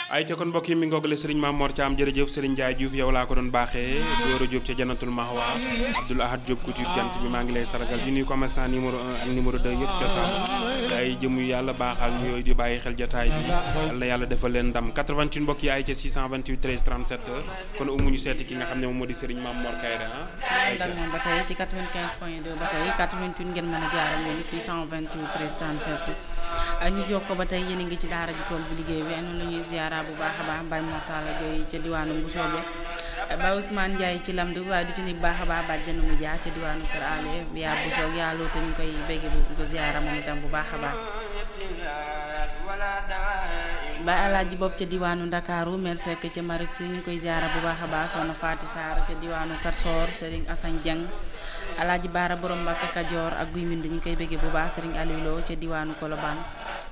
ay ca kon mbokk yi mi ngoogale sëriñ Maam Mor Thiam jërëjëf sëriñ Ndiaye Diouf yow laa ko doon baaxee Dóora Diop ca Janatul Mahwa Abdoul Ahad Diop couture jant bi maa ngi lay sargal di nuyu commerçant numéro 1 ak numéro 2 yëpp ca Sall ay jëmu yàlla baaxal ñu yooyu di bàyyi xel jataay bi yal na yàlla defal leen ndam 88 mbokk yi ay ca 628 13 37 kon umuñu seeti ki nga xam ne moom moo di sëriñ Maam Mor Kayre ah dal moom ba tey ci 95 point 2 ba tey 88 ngeen mën a jaar ak ñoom 628 13 37 ñu jokkoo ba tey yéen a ngi ci daara ji tool bu liggéey bi noonu la ñuy ziara bu baax a baax Mbaye Mortala Gueye ca diwaanu Mbusoobe Baye Ousmane Ndiaye ci lamdu waaye du ci nekk baax a baax bàjjana mu jaar ca diwaanu Kër Ale yaa Busoog yaa loo te ñu koy bégge bu ko ziara moom itam bu baax a baax Baye Alaaji bopp ca diwaanu Ndakaaru mer sekk ca Marik si ñu ngi koy ziara bu baax a baax soxna Faati Saar ca diwaanu Katsor Serigne Assane Dieng Alaaji Baara borom Mbàkke Kajoor ak Guy Mbind ñu koy bégge bu baax Serigne Aliou Lo ca diwaanu Kolobaan